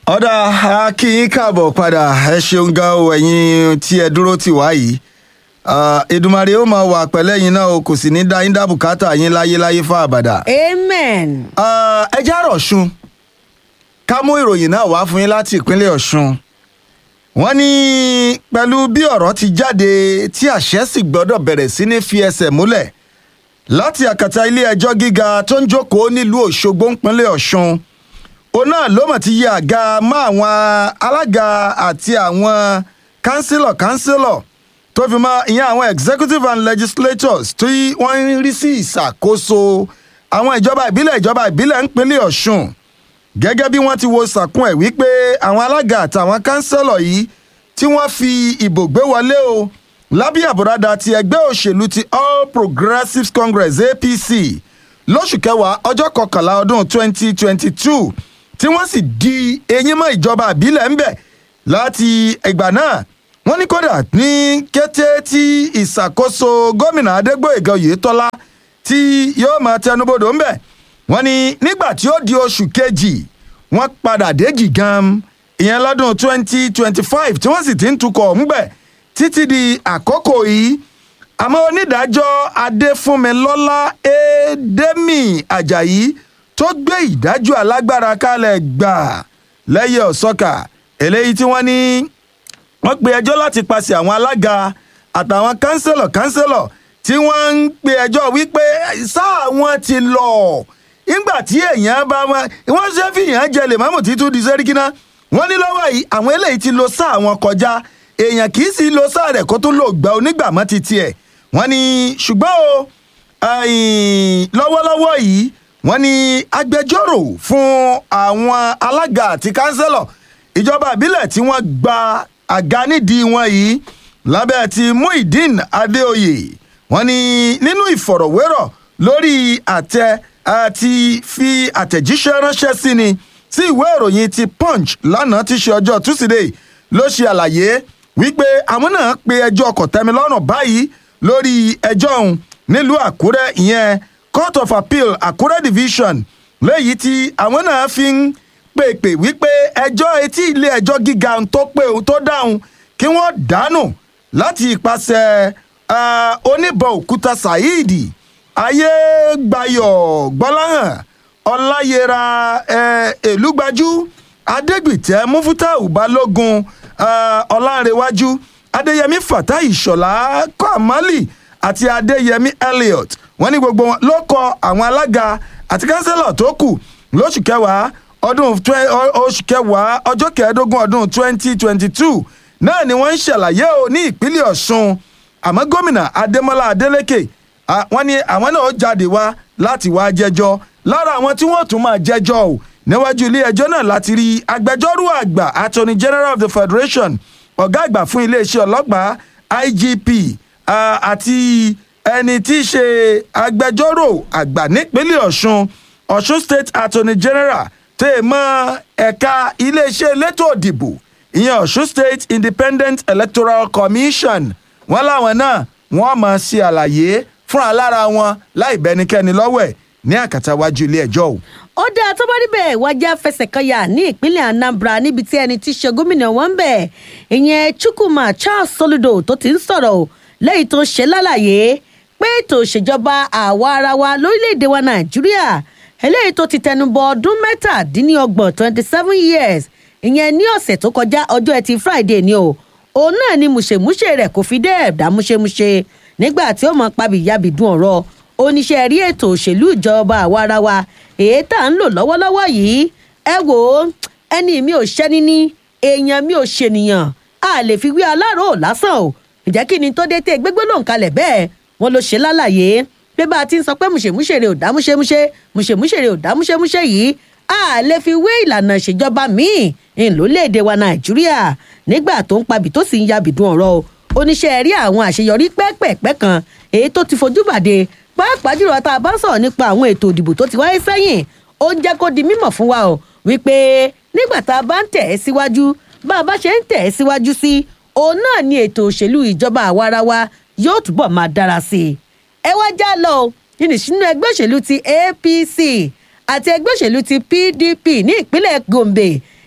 ọ̀dà a kí yín káàbọ̀ padà ẹ ṣeun gan o ẹ̀yin tí ẹ dúró tì wá yìí Ah, Èdùmàrè ó máa wà pẹ̀lẹ́ yín náà o kò sì ní dá yín dá bùkátà yín láyéláyé fún àbàdà. amen. Ah, ẹ já rọ̀ṣun ká mú ìròyìn náà wá fún yín láti ìpínlẹ̀ ọ̀ṣun wọ́n ní pẹ̀lú bí ọ̀rọ̀ ti jáde tí àṣẹ sì gbọ́dọ̀ bẹ̀rẹ̀ sí ní fi ẹsẹ̀ múlẹ̀ láti àkàtà ilé ẹjọ́ gíga tó ń jókòó nílùú òṣogbo ńpínlẹ̀ ọ̀ṣun òun náà ló mọ̀ ti yẹ àga mọ́ àwọn alága àti àwọn kánsílọ̀ kánsílọ̀ tó fi mọ́ ìyẹn àwọn executive and legislators tí wọ́n ń rí sí ìṣàkóso àwọn ìjọba ìbílẹ̀ ìjọba ìbílẹ̀ ńpínlẹ̀ ọ̀ṣun gẹ́gẹ́ bí wọ́n ti wo sàkún ẹ̀ wípé àwọn alága àtàwọn kánsẹ́lọ̀ yìí tí wọ́n fi ìbò gbé wọlé o lábẹ́ àbúradà ti ẹgbẹ́ òṣèlú ti all progressives congress apc lóṣù kẹwàá ọjọ́ kọkànlá ọdún 2022 tí wọ́n sì di eyín mọ́ ìjọba ìbílẹ̀ ńbẹ̀ láti ìgbà náà wọ́n ní kódà ní kété tí ìṣàkóso gómìnà adégbòyèga oyètọ́lá tí yóò máa tẹnubodò ńbẹ̀ wọ́n ní nígbà tí ó di oṣù kejì wọ́n padà déjì gan ìyẹn lọ́dún 2025 tí wọ́n sì ti ń tukọ̀ ńgbẹ̀ títí di àkókò yìí àmọ́ onídàájọ́ adéfúnmilọ́lá édémì ajayi tó gbé ìdájọ́ alágbára kalẹ̀ gbà lẹ́yẹ ọ̀sọ́kà eléyìí tí wọ́n ní wọ́n pe ẹjọ́ láti paṣẹ àwọn alága àtàwọn kánsẹ́lọ̀ kánsẹ́lọ̀ tí wọ́n ń pe ẹjọ́ wípé sáà wọn ti lọ nígbà tí èèyàn bá wọn wọ́n ṣe fìyàn jẹ lèmọ́mù títún di sẹ́ríkínà wọ́n ní lọ́wọ́ yìí àwọn eléyìí ti lo sáà wọn kọjá èèyàn kì í sì lo sáà rẹ̀ kó tún lò gbà onígbàmọ́ ti tiẹ̀ wọ́n ní ṣùgbọ́n o ẹ̀yìn, lọ́wọ́lọ́wọ́ yìí wọ́n ní agbẹjọ́rò fún àwọn alága àti kánsẹ́lọ̀ ìjọba ìbílẹ̀ tí wọ́n gba àga nídìí wọn yìí lábẹ́ ti muhyiddin adéoyè wọ́n ní nínú ìfọ̀rọ̀wérọ̀ lórí àtẹ àti fi àtẹ̀jíṣẹ́ ránṣẹ́ sí ni sí ìwé ìròyìn ti punch lánàá tí ṣe ọjọ́ tusidee ló ṣe àlàyé wípé àwọn náà pe ẹjọ́ kọ̀tẹ́milọ́rùn báyìí lórí ẹjọ́ ọ̀hún nílùú àkúrẹ́ ìyẹn court of appeal àkúrẹ́ division léyìí tí àwọn náà fi ń pèpè wípé ẹjọ́ etí ilé ẹjọ́ gíga tó pé tó dáhùn kí wọ́n dànù láti ìpàṣẹ ah, oníbọn òkúta saheed ayégbáyọ̀ gbọ́láhàn ọláyẹra eh, èlúgbájú adégbìtẹ́ mufutau balógun ah, ọlárẹ̀wájú adéyẹmí fatai ìṣọ̀lá kọ́málì àti adéyẹmí elliot wọ́n ní gbogbo wọn ló kọ àwọn alága àti kánsẹ́lọ̀ tó kù lóṣù kẹwàá ọdún twe- ọ- oṣù kẹwàá ọjọ́ kẹẹ̀ẹ́dógún ọdún twenty twenty two náà ni wọ́n ń ṣàlàyé o ní ìpínlẹ̀ ọ̀ṣun àmọ́ gómìnà adémọlá adélèké ah, wọ́n ní àwọn náà ó jáde wá láti wá jẹ́jọ́ lára àwọn tí wọ́n tún máa jẹ́jọ́ o níwájú ilé ẹjọ́ náà láti rí agbẹjọ́rò àgbà attorney general of the federation ọ̀gá àgbà fún iléeṣẹ́ ọlọ́pàá igp ah, àti ẹni tí í ṣe agbẹjọ́rò àgbà nípínlẹ̀ ọ̀ṣun ọ̀ṣun state attorney general tẹ́ ẹ mọ́ ẹ̀ka iléeṣẹ́ elétò òdìbò ìyẹn ọ̀ṣun state independent electoral commission wọ́n láwọn náà wọ́n máa ṣe àlàyé fúnra lára wọn láì bẹnikẹ́ni lọ́wọ́ ẹ̀ ní àkàtàwájú ilé ẹjọ́ o. ó dáa tó bá níbẹ̀ wájà fẹsẹ̀ kan yà ní ìpínlẹ̀ anambra níbi tí ẹni tí í ṣe gómìnà wọn ń bẹ̀ ìyẹn chukwuma charles soludo tó ti ń sọ̀rọ̀ o lẹ́yìn tó ṣe lálàyé pé ètò ìṣèjọba àwa ara wa lórílẹ̀‐èdè wa nàìjíríà eléyìí tó ti tẹnubọ ọdún mẹ́tàdínlọ́gbọ̀n twenty seven years ìyẹn ní ọ̀sẹ̀ tó kọjá ọjọ́ ẹtì friday ni o òun náà ni mùṣemúṣe rẹ̀ kò fi dé ẹ̀dá múṣemúṣe nígbà tí ó mọ pabìyàbìdún ọ̀rọ̀ oníṣẹ́ rí ètò òṣèlú ìjọba àwa ara wa èyí tá à ń lò lọ́wọ́lọ́wọ́ yìí ẹ wò ó ẹni mi ò ṣẹ́ni ní èèyàn mi ò ṣènìyàn a lè fi wí aláró lásán o ǹjẹ́ kí ni tó dé tẹ́ gbégbé lòun kalẹ̀ bẹ́ẹ̀ wọ́n ló ṣe lálàyé pé bá a ti ń sọ pé mùṣemúṣe rẹ̀ ò dá múṣemúṣe mùṣemúṣe rẹ̀ ò dá múṣemúṣe yìí a lè fi wé ìlànà ìṣèjọba míì ńlọlẹ́èdè wa nàìjíríà nígbà tó ń pabì tó sì ń yabìdún ọ̀rọ̀ o oníṣẹ́ rí àwọn àṣeyọrí pẹ́ẹ́pẹ́ẹ́pẹ́ kan èyí tó ti fojú bàdé pàápàá jùlọ tá a bá ń sọ̀rọ̀ nípa àwọn ètò ìdìbò tó ti wáyé sẹ́yìn ó ń jẹ́ kó di mímọ̀ fún wa o wípé nígbà tá a bá ń tẹ̀ ẹ́ síwájú bá a bá ṣe ń tẹ̀ ẹ́ síwájú sí òun náà ni ètò òṣèlú ìjọba àwarawa yóò túbọ̀ máa dára sí i ẹ wá já lọ o nínú ìṣúná ẹgbẹ́ òṣèlú ti apc àti ẹgbẹ́ òṣèlú ti pdp ní ìpínlẹ̀ gombe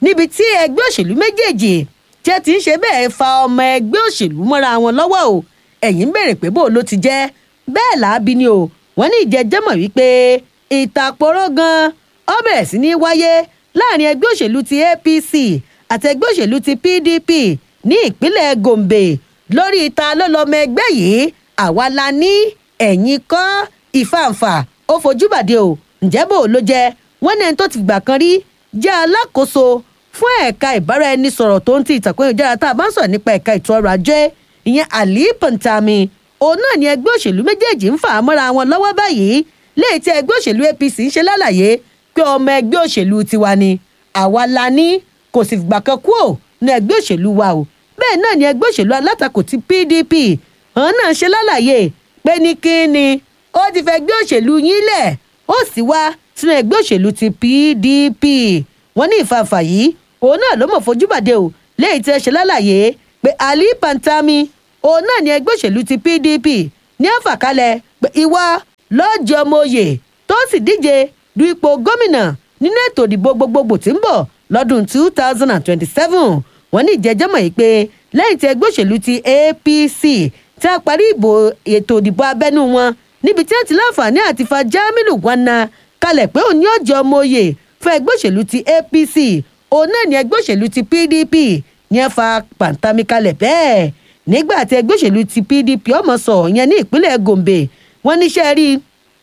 níbi tí ẹgbẹ́ òṣèlú méjèèjì tí ẹ ti ń ṣe bẹ́ẹ̀ fa ọmọ ẹgbẹ́ òṣèlú mọ́ra wọn lọ́wọ́ o ẹ̀yìn ń béèrè pé bó ló ti jẹ́ bẹ́ẹ̀ làábi ni o wọ́n ní ìjẹ́jẹ́mọ̀ wípé ìtàpọ̀rọ̀ gan ó bẹ̀rẹ̀ sí ní wáyé láàrin ẹgbẹ́ òṣèlú ti apc àti ẹgbẹ́ òṣèlú ti pdp ní ìpínlẹ̀ gombe lórí ìta lọ́lọ́mọ ẹgbẹ́ yìí àwa la ní ẹ̀yìn kọ́ ìfàǹfà ó fojú bàdé o ǹjẹ́ bò ló jẹ́ wọ́n ní ẹni tó ti gbà kan rí jẹ́ alákòóso fún ẹ̀ka ìbáraẹnisọ̀rọ̀ tó ń ti ìtàkùn ìjára tá a bá ń sọ̀rọ̀ nípa ẹ̀ka ètò ọrọ̀ ajé ìyẹn ali pantami òun náà ni ẹgbẹ́ òṣèlú méjèèjì ń fà á mọ́ra wọn lọ́wọ́ báyìí léyìí tí ẹgbẹ́ òṣèlú apc ń ṣe lálàyé pé ọmọ ẹgbẹ́ òṣèlú tiwa ni àwa la ní kò sì gbà kan kú ò ní ẹgbẹ́ òṣèlú wa o bẹ́ẹ̀ náà ni ẹgbẹ́ òṣèlú alátakò ti pdp òun náà ṣe lálàyé pé ní kí ni ó ti fẹ́ ẹgbẹ́ òṣèlú yín lẹ̀ ó sì wá sínú ẹgbẹ́ òṣèlú ti pdp wọ́n ní ìfàǹfà yìí òun náà ló mọ̀ fojú bàdé o léyìí tí ẹ ṣe lálàyé pé ali pantami òun náà ni ẹgbẹ́ òṣèlú ti pdp ní àfàkalẹ̀ pé ìwà lọ́jọ́ ọmọoyè tó sì díje du ipò gómìnà nínú ètò ìdìbò gbogbogbò tí ń bọ̀ lọ́dún two thousand and twenty-seven wọ́n ní ìjẹ́jọ́ mọ̀ yìí pé lẹ́yìn tí ẹgbẹ́ òṣèlú ti apc tí a parí ìbò ètò ìdìbò abẹ́nú wọn níbi tí wọ́n ti láǹfààní àti fa jamilu wana kalẹ̀ pé òun ní ọjọ́ ọmọoyè fún ẹgbẹ́ òṣèlú ti apc òun náà ní ẹgbẹ́ òṣèlú ti pdp ní ẹ fa pàǹtàmì kalẹ̀ bẹ́ẹ̀ nígbà tí ẹgbẹ́ òṣèlú ti pdp ọmọ sọ yẹn ní ìpínlẹ̀ gombe wọ́n níṣẹ́ rí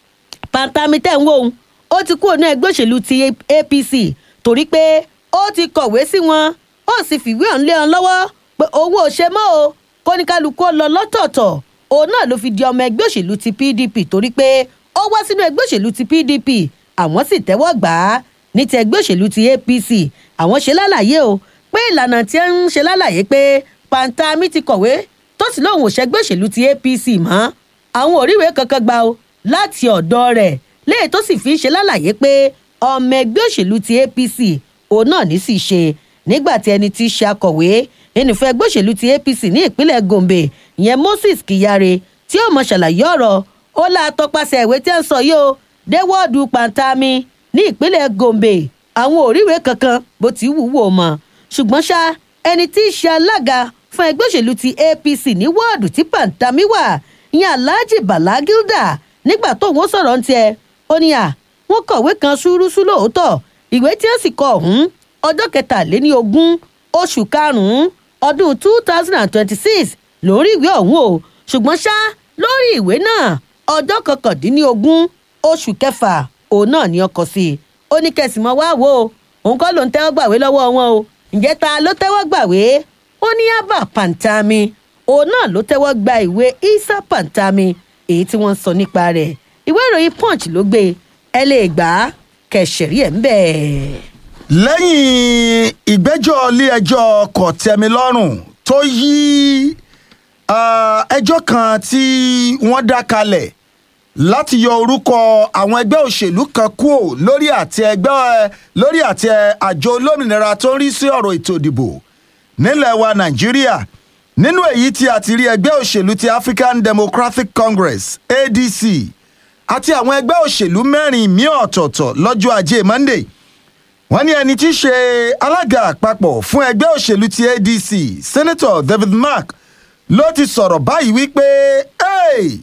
pàǹtàmì tẹ̀ ń wò ó ó ti kúrò ní ẹgbẹ́ òṣèlú ti apc torí pé ó ti kọ̀wé sí wọn ó sì fìwé ọ̀hún lé wọn lọ́wọ́ pé owó ò ṣe mọ́ o kóníkálukú lọ lọ́tọ̀ọ̀tọ̀ òun náà ló fi di ọmọ ẹgbẹ́ òṣèlú ti pdp torí pé ó wá sínú ẹgbẹ́ òṣèlú ti pdp àwọn sì tẹ́wọ́ gbà á ní ti ẹgbẹ́ òṣèlú ti apc àwọn ṣe lálàyé o pé ìlànà tí ń ṣe lálàyé pé pantami ti kọ̀wé tó sì lóun ò ṣẹgbẹ́ òṣèlú ti apc mọ́ àwọn òríwèé kankan gbà o láti ọ̀dọ̀ rẹ̀ léè tó sì fi ń ṣe lálàyé pé ọmọ ẹgbẹ́ òṣèlú ti apc òun náà ní sì ṣe nígbà tí ẹni tí í ṣe akọ̀wé ẹnìfẹ́ ẹgbẹ́ òṣèlú ti apc ní ìpínlẹ̀ gombe ìyẹn moses kyare tí ó mọ ṣàlàyé ọ̀rọ̀ ó là tọpasẹ̀ ìwé tí ń sọ yìí o dé wọ́ọ̀dù pantami ní ìpínlẹ̀ gombe àwọn òríwèé kankan bó ti wúwo mọ́ ṣùgbọ́n ṣá ẹni tí í ṣe alága fún ẹgbẹ́ òṣèlú ti apc ní wọ́ọ̀dù tí pantami wà ìyẹn alhaji bala gilda nígbà tóun ó sọ̀rọ̀ ń tiẹ̀ ó ní à wọ́n kọ̀wé kan ṣúrúṣú lóòótọ́ ìwé tí ó sì kọ ọ̀hún ọjọ́ kẹtàléní ogún oṣù karùn-ún ọdún two thousand and twenty-six lórí ìwé ọ̀hún o ṣùgbọ́n ṣá lórí ìwé náà ọjọ́ kọkàndínlógún oṣù kẹfà òun náà ni ọkọ̀ sí i ó ní kẹsìmọ́ wá wò ó òun kọ́ ló ń tẹ́wọ́ gbàwé lọ́wọ́ wọn o ǹjẹ́ ta ló tẹ́wọ́ gbàwé ó ní abba pantami òun náà ló tẹ́wọ́ gba ìwé isa pantami èyí tí wọ́n ń sọ nípa rẹ̀ ìwé ìròyìn punch ló gbé ẹ lè gbà á kẹsẹ̀rí ẹ̀ ń bẹ̀. lẹ́yìn ìgbẹ́jọ́ ilé-ẹjọ́ kòtẹ́milọ́rùn tó yí ah, ẹjọ́ kan tí wọ́n dá kalẹ̀ láti yọ orúkọ àwọn ẹgbẹ́ òṣèlú kan kúò lórí àti ẹgbẹ́ lórí àti àjọ olómìnira tó ń rí sí ọ̀rọ̀ ètò ìdìbò nílẹ̀ wa nàìjíríà nínú èyí tí a ti rí ẹgbẹ́ òṣèlú ti african democratic congress adc àti àwọn ẹgbẹ́ òṣèlú mẹ́rin míì ọ̀tọ̀ọ̀tọ̀ lọ́jọ́ ajé monday wọ́n ní ẹni tí í ṣe alága àpapọ̀ fún ẹgbẹ́ òṣèlú ti adc senator david mark ló ti sọ̀rọ̀ báyìí wípé "Hey,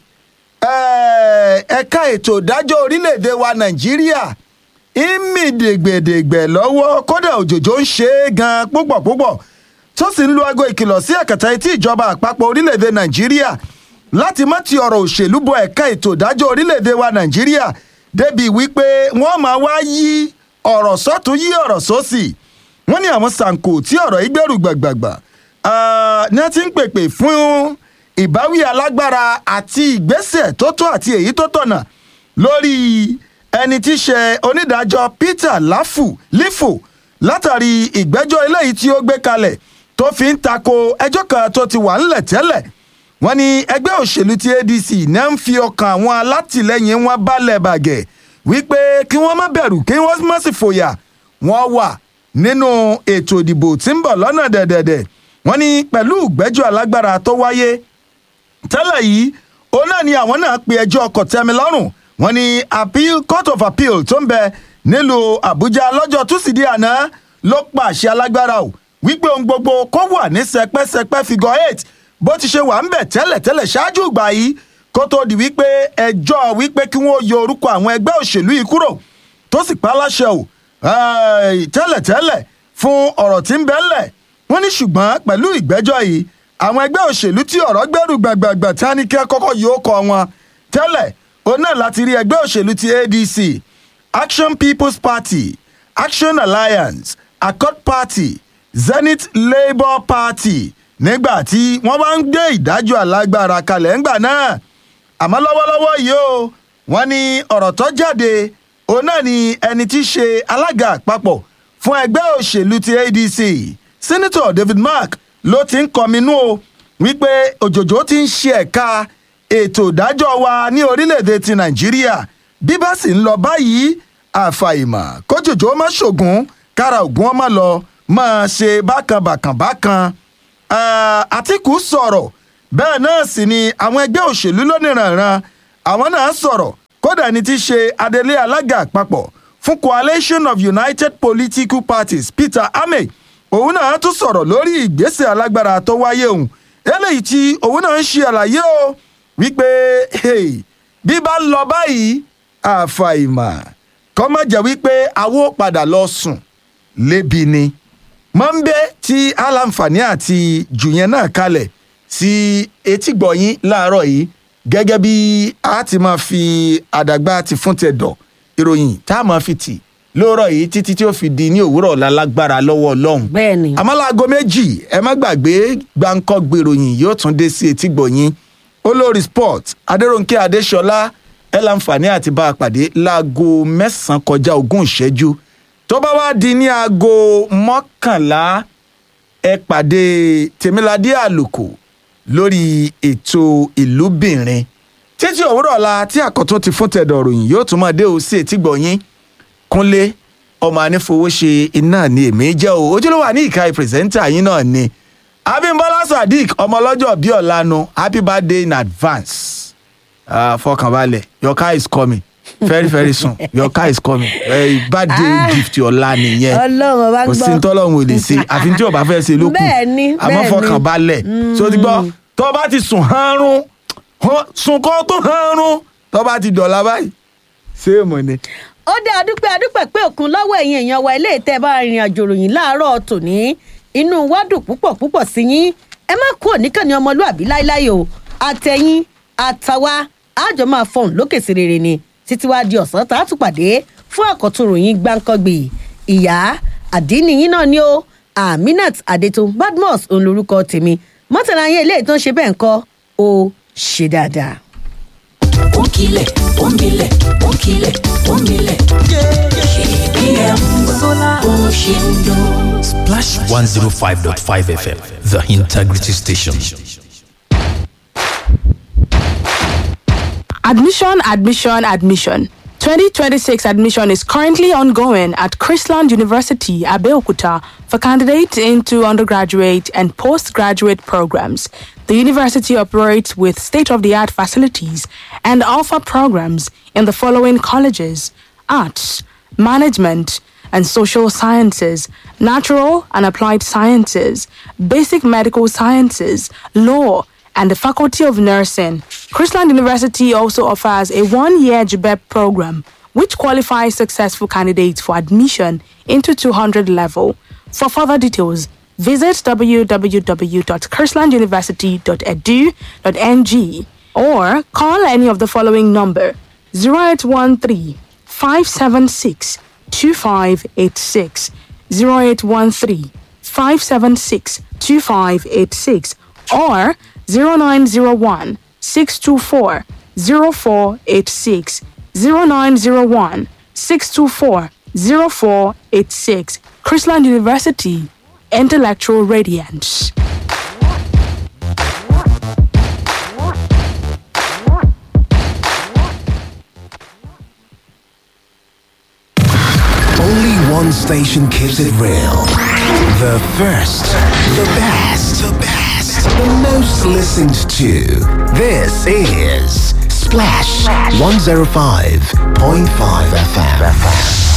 eh, ẹ̀ka ètò ìdájọ́ orílẹ̀-èdè wa nàìjíríà ìmì dègbèdègbè lọ́wọ́ kódà òjòjò ń ṣe é gan púpọ̀ púpọ̀ tó sì ń lu aago ìkìlọ̀ sí ẹ̀kẹta etí ìjọba àpapọ̀ orílẹ̀-èdè nàìjíríà láti má ti ọ̀rọ̀ òṣèlú bọ ẹ̀ka ètò ìdájọ́ orílẹ̀-èdè wa nàìjíríà débi wípé wọ́n máa wá yí ọ̀rọ̀ sọ́tún yí ọ̀rọ̀ sósì wọ́n ní àwọn sànkò tí ọ̀rọ̀ yìí gbẹ̀rù gbàgbàgbà ah, ní wọ́n ti ń pèpè fún ìbáwí alágbára àti ìgbésẹ̀ tó tó àti èyí tó tọ̀nà lórí ẹni tí í ṣe onídàájọ́ peter láfù lífò látàrí ìgbẹ́jọ́ eléyìí tí ó gbé kalẹ̀ tó fi ń tako ẹjọ́ kan tó ti wà ńlẹ̀ tẹ́lẹ̀ wọ́n ní ẹgbẹ́ òṣèlú ti adc náà ń fi ọkàn àwọn alátìlẹyìn wọn balẹ̀ bàgẹ́ wípé kí wọ́n má bẹ̀rù kí wọ́n má sì fòyà wọ́n wà nínú ètò ìdìbò tí ń bọ̀ lọ́nà dẹ̀dẹ̀dẹ̀ wọ́n ní pẹ̀lú ìgbẹ́jọ́ alágbára tó wáyé tẹ́lẹ̀ yìí òun náà ni àwọn náà pe ẹjọ́ kọ̀tẹ́milọ́rùn wọ́n ní appeal court of appeal tó ń bẹ nílùú àbújá lọ́jọ́ túsídìí àná ló pàṣẹ alágbára o wípé ohun gbogbo kó wà ní sẹpẹ́sẹpẹ́ figure eight bó ti ṣe wà ń bẹ̀ tẹ́lẹ̀tẹ́lẹ̀ ṣáájú ìgbà yìí kó tó di wípé ẹjọ́ wípé kí wọ́n yọ orúkọ àwọn ẹgbẹ́ òṣèlú yìí kúrò tó sì pa á láṣẹ o eh, tẹ́lẹ̀tẹ́lẹ̀ fún ọ̀rọ̀ tí ń bẹ ńlẹ̀ wọ́n ní ṣùgbọ́n pẹ̀lú ìgbẹ́jọ́ yìí àwọn ẹgbẹ́ òṣèlú tí ọ̀rọ̀ gbẹ́rù gbàgbàgbà tí wọ́n ní kí wọ́n kọ́kọ́ yóò kọ wọn tẹ́lẹ̀ òun náà láti rí ẹgbẹ́ òṣèlú ti adc action people's party action alliance accord party zenith labour party nígbà tí wọ́n bá ń gbé ìdájọ́ alágbára kalẹ̀ ńgbà náà àmọ́ lọ́wọ́lọ́wọ́ yìí o wọ́n ní ọ̀rọ̀ tó jáde òun náà ni ẹni tí í ṣe alága àpapọ̀ fún ẹgbẹ́ òṣèlú ti adc senator david mark ló ti ń kọminú o wípé òjòjò ti ń ṣe ẹ̀ka ètò ìdájọ́ wa ní orílẹ̀-èdè ti nàìjíríà bí bá sì ń lọ báyìí àfàìmọ̀ kójòjò má ṣògùn kára ògùn ọmọ lọ máa ṣe bákan bákan bákan Ah, àtìkù sọ̀rọ̀ bẹ́ẹ̀ náà sì ni àwọn ẹgbẹ́ òṣèlú lónìrànràn àwọn náà sọ̀rọ̀ kódà ní ti ṣe adelé alága àpapọ̀ fún coalition of united political parties peter ame òun náà tún sọ̀rọ̀ lórí ìgbésẹ̀ alágbára tó wáyé òun eléyìí tí òun náà ń ṣe àlàyé o wípé hey, bí bá ń lọ báyìí àfàìmọ̀ kọ́ má jẹ́ wípé àwo padà lọ sùn lébi ni mọ́ńbẹ́ tí aláǹfààní àti jùyẹn náà kalẹ̀ sí etígbọ̀yìn láàárọ̀ yìí gẹ́gẹ́ bí a ti máa fi àdàgbà ti fún tẹ̀dọ̀ ìròyìn tá a máa fi tì lóòrọ̀ yìí títí tí ó fi di ní òwúrọ̀ ọ̀la lágbára lọ́wọ́ ọlọ́run. bẹ́ẹ̀ ni àmọ́ láago méjì ẹ má gbàgbé gbáǹkọ́ gbèròyìn yóò tún dé sí etígbọ̀yìn olórí sport adéròǹkè adéṣọlá ẹ láǹfààní àti bá a pàdé láago mẹ́sàn-án kọjá ogún ìṣẹ́jú tó bá wá di ní aago mọ́kànlá ẹ pàdé tèmíládé àlùkò lórí ètò ìlúbìnrin títí òwúrọ̀ ọ̀la tí àkọ́tún ti fún tẹ̀dọ̀ ròyìn yóò tún máa dé o sí etígbọ̀yìn kúnlé ọmọ anífowóṣe iná ni èmi jẹ́ o ojúlówó àní ìka pírẹsẹ́ńtà yín náà ni abimbola sadiq ọmọ ọlọ́jọ́ bíi ọ̀lànà happy birthday in advance uh, fọkànbalẹ̀ your car is coming very very soon your car is coming uh, birthday Ah. gift ọ̀la nìyẹn ọlọ́run ọba kò sí gbọ́ tọ́lọ́run ò lè ṣe àfi tí o bá fẹ́ ṣe ló kù Bẹ́ẹ̀ ni, àmọ́ bẹ́ẹ̀ ni. fọkànbalẹ̀ so ti gbọ́ tó o bá ti sùn hánrún hán- sùn kó tó hánrún tó o bá ti dọ̀la báyìí ṣé èèmọ̀ ni. ó dé adúpẹ́ adúpẹ́ pé òkun lọ́wọ́ ẹ̀yin èèyàn wa ilé ìtẹ́ bá rìnrìn àjò ròyìn láàárọ̀ tòní inú wa dùn púpọ̀ púpọ̀ sí yín ẹ má kú òníkànnì ọmọlúàbí láíláí o àtẹ̀yìn àtàwa àjọ máa fọhùn lókè sí rere ni títí wá di ọ̀sán tá a tún pàdé fún àkọ́tún ròyìn gbáǹkọ́gbì ìyá àdínní yín náà ni ó aminat adetun badmus òun lorúkọ tèmi mọ́tàlá yẹn ilé ìtàn ṣe bẹ́ẹ̀ ń kọ́ ó ṣe dáadáa. ó ń kilẹ̀ ó ń milẹ̀ ó ń kilẹ̀ ó ń milẹ̀. KBM bó ṣe ń dún. Splash 105.5 FM, the integrity station. Admission, admission, admission. 2026 admission is currently ongoing at Chrisland University, Abeokuta, for candidates into undergraduate and postgraduate programs. The university operates with state of the art facilities and offer programs in the following colleges arts, management, and social sciences, natural and applied sciences, basic medical sciences, law, and the Faculty of Nursing. Chrisland University also offers a one year GBEP program, which qualifies successful candidates for admission into 200 level. For further details, visit www.chrislanduniversity.edu.ng or call any of the following number 0813 576 2586 0813 576 2586 or 0901 624 0486 0901 624 0486 Chrisland University Intellectual Radiance. Only one station keeps it real. The first, the best, the best, the most listened to. This is Splash 105.5 FM.